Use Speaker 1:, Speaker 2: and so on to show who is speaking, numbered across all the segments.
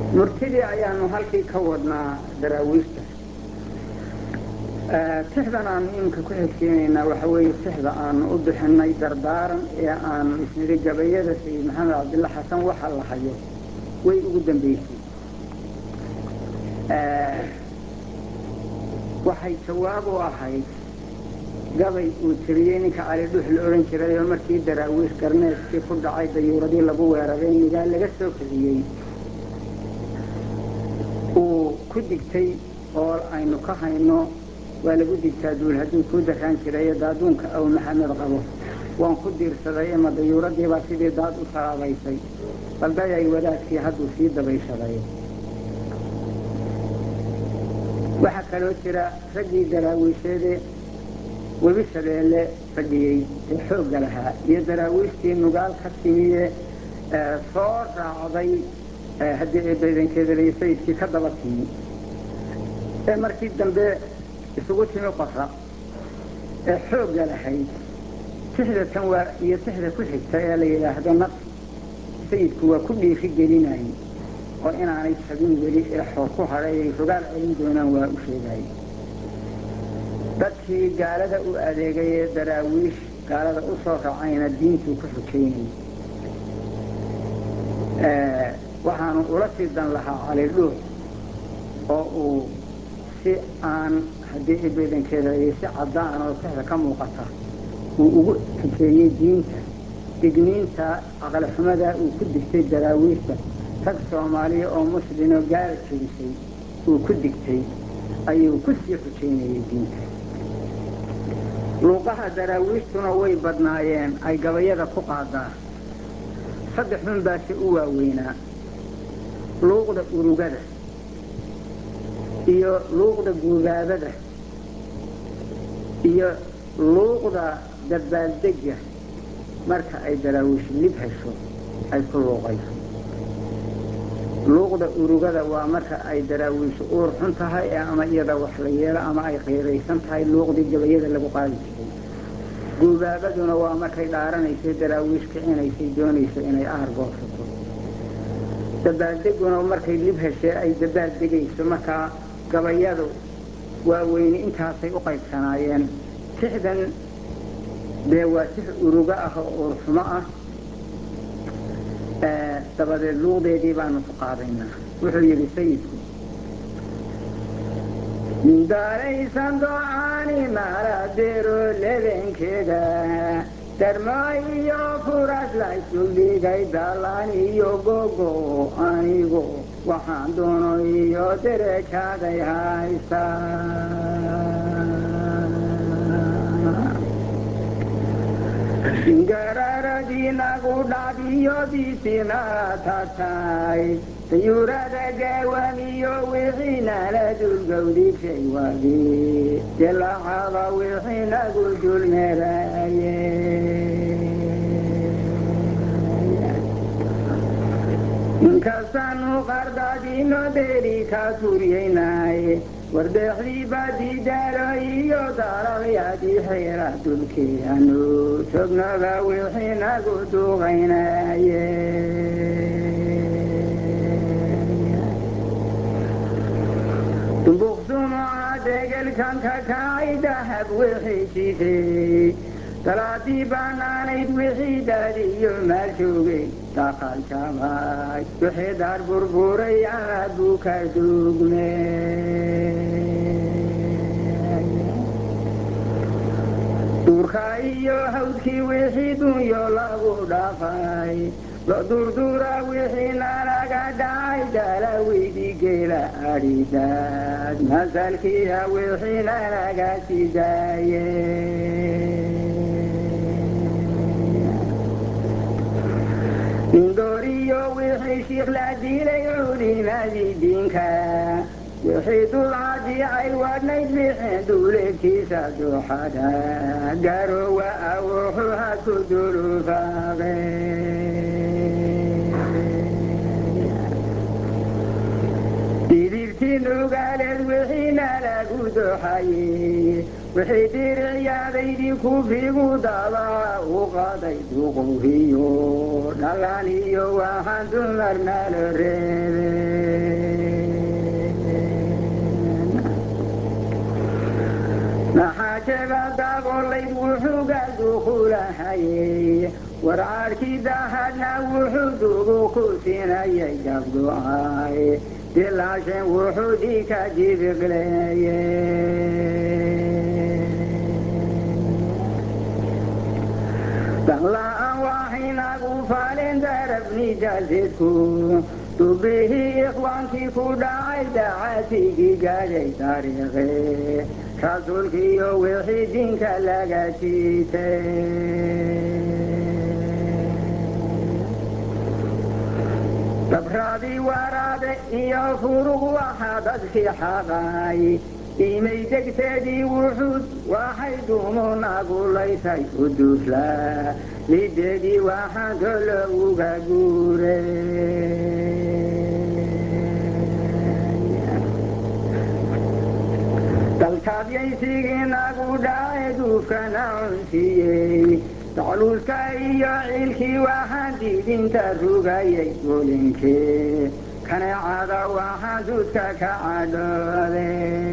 Speaker 1: murtidii ayaanu halkii ka wadnaa daraawiishta tixdan aanu iminka ku xigsiinaynaa waxa weeye tixda aanu u bixinay dardaaran ee aanu isnidhi gabayada sayid maxamed cabdilla xasan waxa la hayo way ugu dambeysay waxay jawaab u ahayd gabay uu tiriyey ninka cali dhuux la odhan jiray oo markii daraawiish garneedkii ku dhacay dayuuradii lagu weeraray nigaal laga soo kiciyey uu ku digtay oo aynu ka hayno waa lagu digtaa duul hadduu kuu daraan jiray daaduunka aw maxamed qabo waan ku diirsaday ama dayuuradiibaa sidii daad u talaabaysay baldayay wadaadkii hadduu sii dabayshaday waxaa kaloo jira raggii daraawiisheede webi shabeelle fadhiyey ee xoogga lahaa iyo daraawiishtii nugaal ka timiye soo raacday haddii ay baydankeedalay sayidkii ka daba timi ee markii dambe isugu timi qora ee xoogga lahayd tixda tan waa iyo tixda ku xigta ee la yidhaahdo nafsi sayidku waa ku dhiiri gelinay oo inaanay jabin weli ee xoog ku hadhay ay rogaal celin doonaan waa u sheegay dadkii gaalada u adeegay ee daraawiish gaalada u soo raacayna diintuu ku xujaynay waxaanu ula sii dan lahaa cali dhuux oo uu si aan haddii ibaydankeeda iyo si caddaan oo tixda ka muuqata uu ugu xujeeyey diinta digniinta aqalixumadaa uu ku digtay daraawiishta rag soomaaliya oo muslimoo gaala jebisay uu ku digtay ayuu ku sii xujaynayay diinta luuqaha daraawiishtuna way badnaayeen ay gabayada ku qaadaa saddex xun baase u waaweynaa luuqda urugada iyo luuqda guubaabada iyo luuqda dabbaaldega marka ay daraawiish lib hesho ay ku luuqayso luuqda urugada waa marka ay daraawiishu uur xun tahay ama iyada wax la yeelo ama ay qiiraysan tahay luuqdii gabayada lagu qaadi jiray guubaabaduna waa markay dhaaranaysay daraawiish kicinaysay doonayso inay aar goosato dabbaaldeguna markay lib heshee ay dabbaaldegayso markaa gabayadu waaweyne intaasay u qaybsanaayeen tixdan dee waa tix urugo ah oo uurxumo ah dabadeed luuqdeedii baanu ku qaadaynaa wuxuu yidhi sayidku daaraysan docaani maaladeero lebenkeeda darmo iyo furas laysu dhigay daalaan iyo gogo anigu waxaan doono iyo derekaaday haystaa garaaradiinagu dhacdiyodiisina tatay dayuurada gaawamiyo wixiinala dulgawdishay wagi dilacaba wixiinagu dulmeraaye inkastaanu qardadino dheeri ka turyaynay wardeexdii badidaalo iyo dalalyadii xeera dulkeanu jognaba wixiinagu duqaynaye dumbuqsumoa degelkan ka kacay dahab wixii jifey salaadii banaanayd wixii daadiyo maal joogay daqal jabay wixii daar burburay ama buka duugme duurka iyo hawdkii wixii dunyo lagu dhafay lo durduura wixii nalaga dhacay dalaweydii geela adhidaad masalkiiya wixii nalaga sidaaye indhooriyo wixii shiikh la dilay culimadii diinka wixii dulcadicay wadnayd bixin duuleedkiisa duuxada garowa awuxu ha ku dulufaaqe didibtii nugaaleed wixiina lagu doxayey wixii diricyaadaydii kufigu daabaca u qaaday duqowhiyo dhalaan iyo waxaan dumar nalo reebeen maxaajeba daabolayd wuxuu gaalduqulahayey warcaadhkii daahadna wuxuu dugu ku siinayay gabdu'ay dilaashen wuxuu dhiika jibiqleeye danla'aan waxaynagu faalin darabni jaasidku dubihii ikhwaankii ku dhacay dacaatigii gaadhay taariikhe rasuulkiiyo wixii diinka laga jiitay dabraadii waraade iyo furuq waxaa dadkii xaqay imay degteedii wuxuud waxay duumuun agulaysay u duuflaa lideedii waxaan tolo uga guuray dalkaadiyaysigii nagu dhacay duufkana cunsiiyey dacluuska iyo ciilkii waxaan diidinta rugayay gulinkii kaneecada waxaan duudka ka cadhoode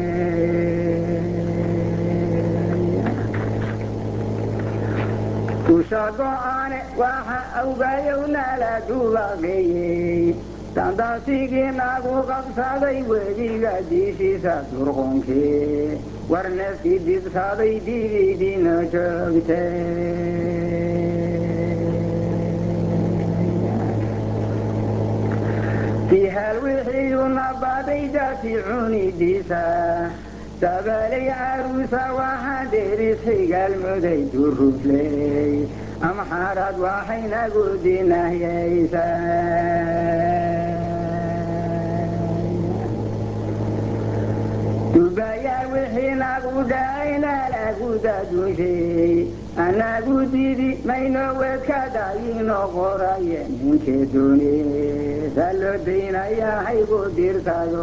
Speaker 1: dusha go-aane waxa awgayow nala dubaaqeeyey dandansigii nagu qabsaday webiga diishiisa durqonkii war neefkii dibsaaday dibidiina joogtay fihaal wixiiyuna baday daati cunidiisa dabalay caruusa waxaan deris xigaal muday durufley amxaarad waxaynagu dinahyaysa dubayaa wixii nagu dhacayna lagu dadunshay anagu didi mayno wedka daayino qoraye ninkee dooni salo daynaya haygu dirtado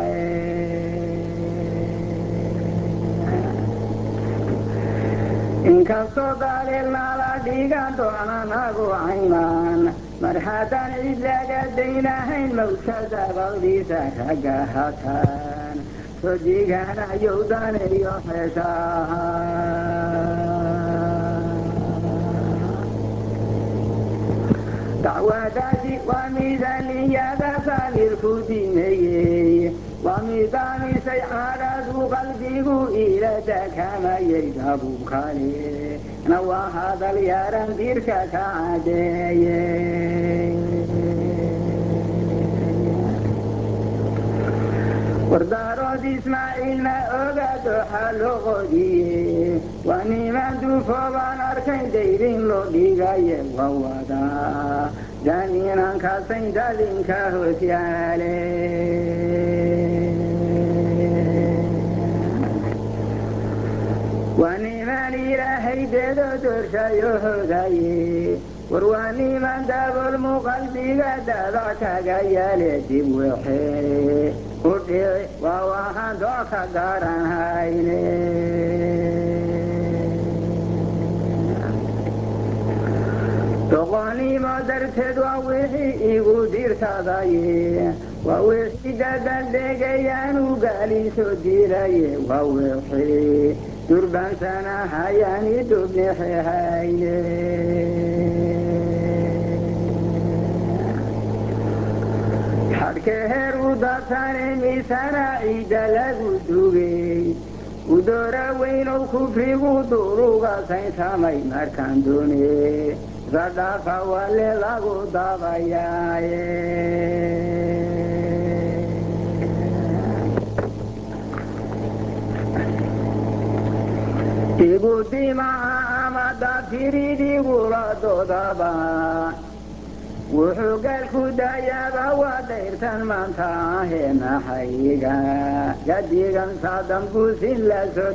Speaker 1: inkastoo daaleel nala dhigan doonanagu caynaan mar haddaan cid laga daynahayn mawdka dabaqdiisa ragga hataan sodiganayow daneeyo xeeshaha dacwadaasi waa miidaniyada saalilku dimeeyey waa miidaamisay cadhadu qalbigu ila dakamayay dabuubkale na waa hadal yaran dirka ka cadeeye wardaarood ismaaciilna ogaado xaloqodiye waa niman duufoobaan arkayn dayrin loo dhigaye waa wadaa daniinankasayn dadinka hoos yaale waa niman ilaahay deedo doorshayo hogaye war waa niman dabolmu qalbiga dada kaga yaale dib wexe u dhici waa waxaan doo ka garan hayne doqonnimo darteed waa wixii igu dirtadaye waa wixii dadaldhegayaanu gaaliso dilaye waa wixii durbansana hayani dubnixe hayne xadhkeheer u dadsane misana ciidda lagu dugey udoora weynow kufrigu duruga saynsamay markaan doone sadhafa wale lagu dabayaaye igu dimaha ama dafiridhigula doodaba wuxuu gaalku dayaaba waa dayrtan maanta ahee maxayiga gadigan saadambuusin la soo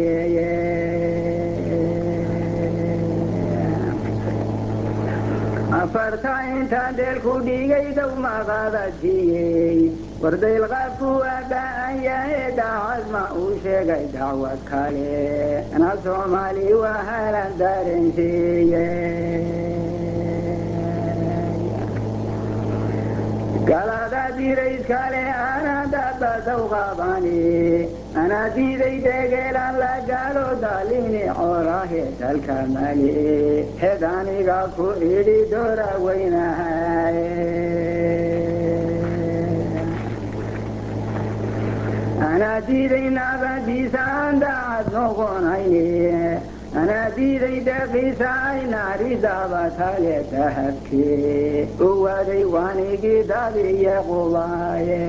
Speaker 1: degiye afarta intaan dheelku dhigay dow maqaadajiyey wardayl qaabku waa ba'an yahe daacad ma uu sheegay dacwad kale na soomaali waa halan dareensiiye galada dirayskale ana dabadow qabani ana diiday degeelan la gaalo dalini coolahe dalka mali hed aniga ku idhi doora weynahay anaa diiday naabadiisa aan daacad noqonayni anaa diiday deeqiisa ay naaridaaba tale dahabkee owaaday waanigii daadiye qubaaye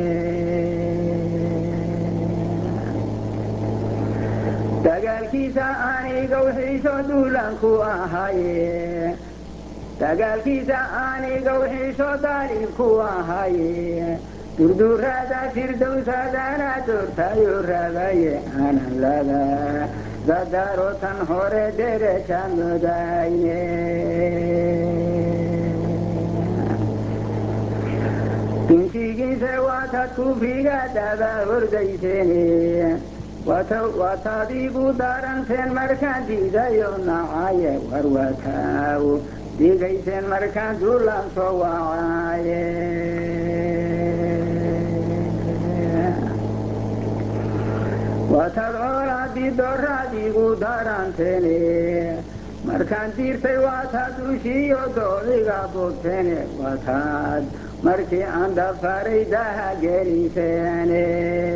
Speaker 1: dagaalkiisa anigow xiisho duulanku ahaye dagaalkiisa anigow xiisho daalibku ahaye durduraada firdowsadana doortayo rabaye aanan laba dadaaro tan hore dereja mudayne dintigiise waatad kufriga daba hordayseen waataadiigu daranteen markaan diidayo nacaye warwataaw digayseen markaan duulaan soo wacaaye waataad coolaadii dooraadiigu daranteene markaan diirtay waataad ushiiyo doodiga bogteene waataad markii aan dafaray daha geliseene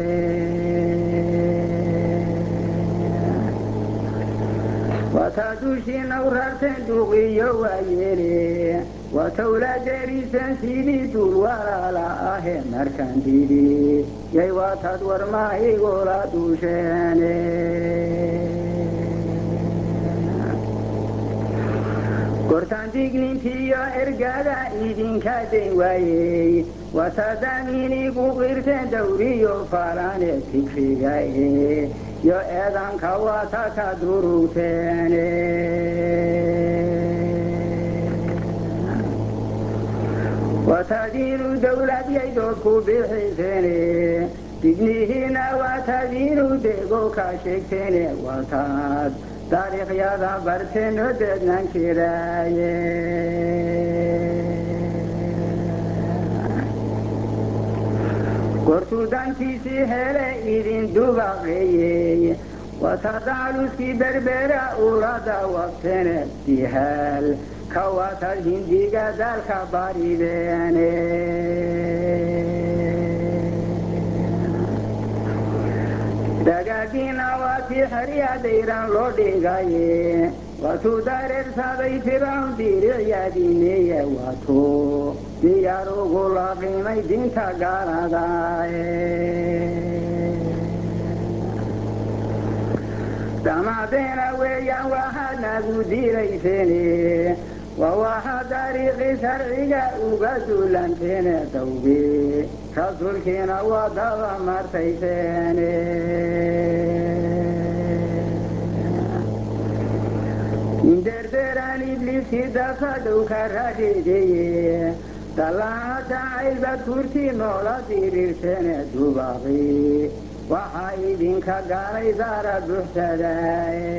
Speaker 1: waataad ushiina u rarteen duuqiyo waayeele watawla deriseen sidii duul walaala ahe markaan diidi yay waataad warmaahigula duusheene gortaan dignintiiyo ergada idinka dayn waayey wataadamiinigu qirteen dawriyo faalane fikriga e yo eedanka wata ka durugteene wataadiinu dawlad yay doodku bixiseene dignihiina wataadiinu dego ka sheegteene wataad taariikhyada barteen hodeednan jiraaye gortuu dankiisii hele idin dubaqeeyey watadaaluskii berbera ulada waqteene dihaal ka watad hindiga daalka barideene dagaagina waatii xeryadayran loo dhigaye waatuu dareersaday firawn diiricyadiineeye waatuu diyaarugu la qiimay dinta gaaladae damadeena weeyaan waxaad nagu dilayseene waa waxa dariiqi sharciga uga duulanteene dawge rasuulkiina waa daba martayseene inderderaan ibliiskii dafadow ka radhiideye dallaacada caylbad kurtii noola diriirteene dubaqi waxaa idinka gaalay daara buuxsadaaye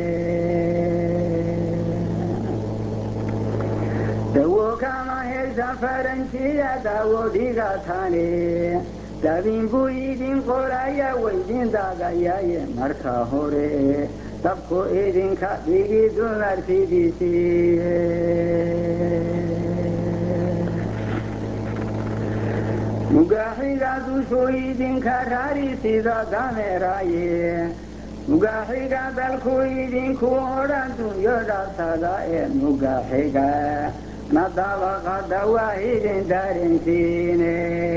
Speaker 1: dawo kama haysan faranjiya daawo dhigatane dabiin buu idin qoraya waydin daagayaye marka hore dabku idinka dhigi dumartidiisiiye mugaaxiga dushuu idinka raari sida dameeraye mugaaxiga dalku idinku odhan dunyo dhabsada ee mugaaxiga na dabaqada waa idin darinsiine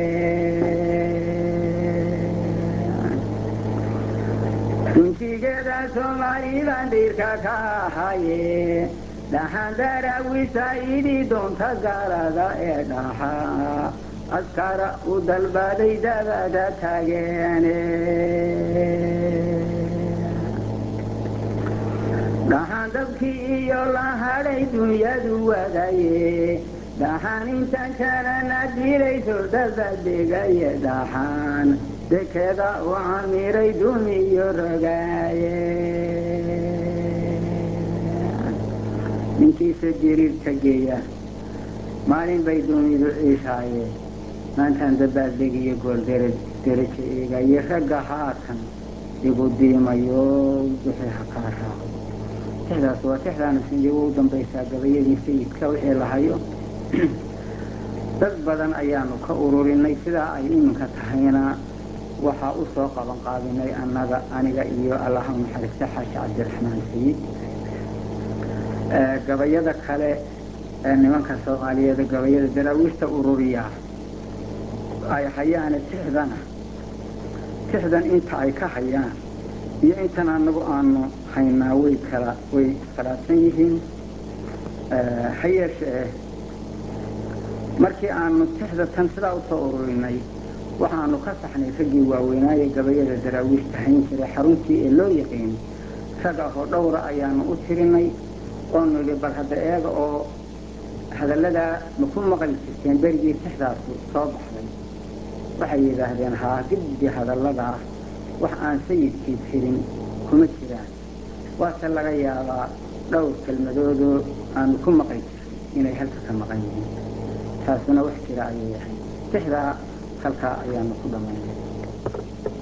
Speaker 1: dunjigeeda soomaaliban dhiirka ka ahaye dhaxan daraawiisa idii doonta gaalada ee dhaxa askara u dalbaday dabada taageene dhaxaan dabkii iyo la hadhay dunyadu wadaye dhaxaan inta kalena dilayso dabadegaye dhaxaan dekeda u camiray duniyo rogaaye ninkiisa jiriirka geeya maalin bay dunidu ciishaaye maantaan dabaaldegiyo gool derajo eegaye ragga haatan igu diimayo wixii ha kaa raaco tixdaas waa tixdaana sindigo u dambaysaa gabayadii sayidka wixii lahayo dad badan ayaanu ka ururinay sidaa ay iminka tahayna waxaa u soo qaban qaabinay annaga aniga iyo allaha naxariista xaaji cabdiraxmaan sayid gabayada kale ee nimanka soomaaliyeed gabayada daraawiishta ururiyaa ay hayaane tixdana tixdan inta ay ka hayaan iyo intan anagu aanu haynaa way kala way iskhilaafsan yihiin ha yeeshee markii aanu tixda tan sidaa usoo ururinay waxaanu ka saxnay raggii waaweynaaye gabayada daraawiishta hayn jiray xaruntii ee loo yaqiin rag ahoo dhowra ayaanu u tirinay oonu idhi bal hadda eega oo hadalladaa ma ku maqli jirteen berigii tixdaasu soo baxday waxay yidhaahdeen haa giddi hadalladaa wax aan sayidkii tirin kuma jiraan waase laga yaabaa dhowr kelmadoodoo aanu ku maqli jirin inay halka ka maqan yihiin taasuna wax jira ayay ahayd tixdaa halkaa ayaanu ku dhammaynay